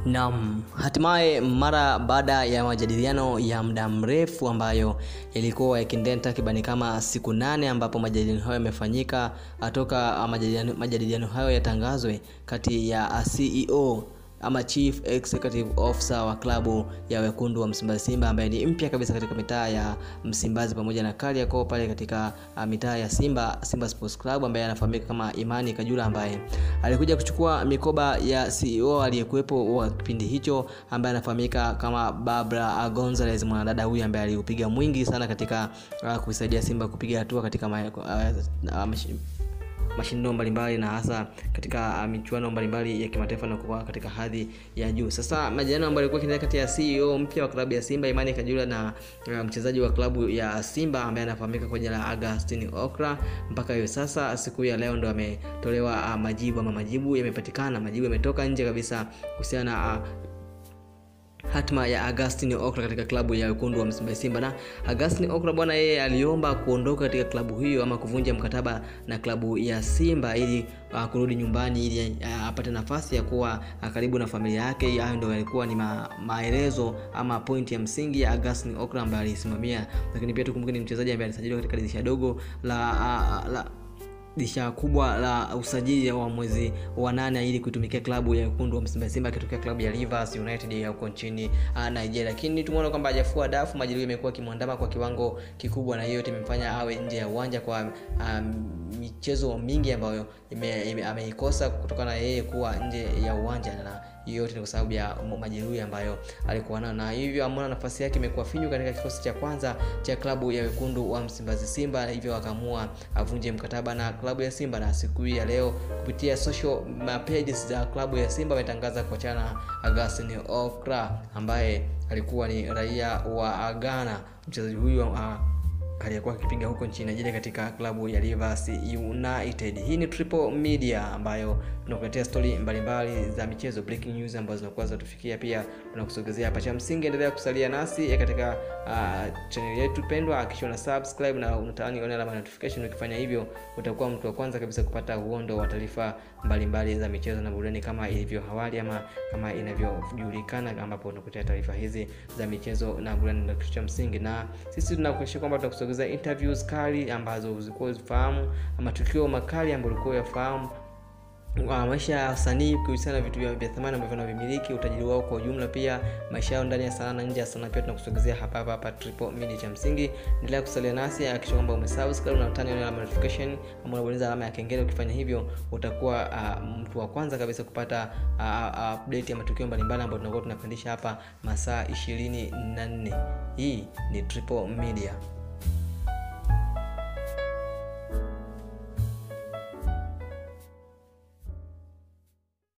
Naam, hatimaye mara baada ya majadiliano ya muda mrefu ambayo yalikuwa yakiendelea takribani kama siku nane ambapo majadiliano hayo yamefanyika toka majadiliano, majadiliano hayo yatangazwe kati ya CEO ama chief executive officer wa klabu ya wekundu wa Msimbazi Simba ambaye ni mpya kabisa katika mitaa ya Msimbazi pamoja na Kariakoo pale katika uh, mitaa ya Simba Simba Sports Club ambaye anafahamika kama Imani Kajula ambaye alikuja kuchukua mikoba ya CEO aliyekuwepo wa kipindi hicho ambaye anafahamika kama Barbara Gonzalez, mwanadada huyu ambaye aliupiga mwingi sana katika uh, kuisaidia Simba kupiga hatua katika ma, uh, uh, mashindano mbalimbali na hasa katika michuano mbalimbali ya kimataifa na kuwa katika hadhi ya juu. Sasa majadiliano ambayo yalikuwa kinaendelea kati ya CEO mpya wa klabu ya Simba Imani Kajula na uh, mchezaji wa klabu ya Simba ambaye anafahamika kwa jina la Agustin Okra, mpaka hiyo sasa siku ya leo ndo ametolewa uh, majibu ama majibu yamepatikana, majibu yametoka nje kabisa kuhusiana na uh, hatma ya Agustin Okra katika klabu ya wekundu wa Msimbazi Simba. Na Agustin Okra bwana, yeye aliomba kuondoka katika klabu hiyo ama kuvunja mkataba na klabu ya Simba ili uh, kurudi nyumbani ili uh, apate nafasi ya kuwa uh, karibu na familia yake. Hayo ndio yalikuwa ni ma, maelezo ama pointi ya msingi ya Agustin Okra ambaye alisimamia, lakini pia tukumbuke ni mchezaji ambaye alisajiliwa katika dirisha dogo la, uh, la dirisha kubwa la usajili wa mwezi wa nane ili kuitumikia klabu ya wekundu wa Msimbazi Simba akitokea klabu ya Rivers United ya huko nchini uh, Nigeria, lakini tumeona kwamba hajafua dafu. Majeruhi yamekuwa kimwandama kwa kiwango kikubwa, na hiyo yote imemfanya awe nje ya uwanja kwa um, michezo mingi ambayo ameikosa kutokana na yeye kuwa nje ya uwanja na hiyo yote ni kwa sababu ya majeruhi ambayo alikuwa nayo, na hivyo ameona nafasi yake imekuwa finyu katika kikosi cha kwanza cha klabu ya wekundu wa Msimbazi Simba, hivyo akaamua avunje mkataba na klabu ya Simba. Na siku hii ya leo kupitia social pages za klabu ya Simba ametangaza kuachana na Agustin Okra ambaye alikuwa ni raia wa Ghana. Mchezaji huyu uh, aliyekuwa akipiga huko nchini Nigeria katika klabu ya Rivers United. Hii ni Triple Media ambayo tunakuletea stori mbalimbali za michezo, breaking news ambazo zinakuwa zinatufikia, pia tunakusogezea hapa. Cha msingi endelea kusalia nasi katika uh, channel yetu pendwa, hakikisha una subscribe na unatani on alama notification. Ukifanya hivyo, utakuwa mtu wa kwanza kabisa kupata uondo wa taarifa mbalimbali za michezo na burudani kama ilivyo awali ama kama inavyojulikana, ambapo tunakuletea taarifa hizi za michezo na burudani, na kitu cha msingi, na sisi tunakuhakikishia kwamba tutakusogezea interviews kali ambazo ulikuwa uzifahamu, matukio makali ambayo ulikuwa uyafahamu maisha ya wasanii kuhusiana na vitu vya thamani ambavyo wanavimiliki, utajiri wao kwa ujumla, pia maisha yao ndani ya sanaa na nje ya sanaa, pia tunakusogezea hapa hapa hapa Triple Media. Cha msingi endelea kusalia nasi, hakikisha kwamba umesubscribe na utani alama notification ama unabonyeza alama ya kengele. Ukifanya hivyo, utakuwa uh, mtu wa kwanza kabisa kupata uh, update ya matukio mbalimbali ambayo tunakuwa tunapandisha hapa masaa ishirini na nne. Hii ni Triple Media.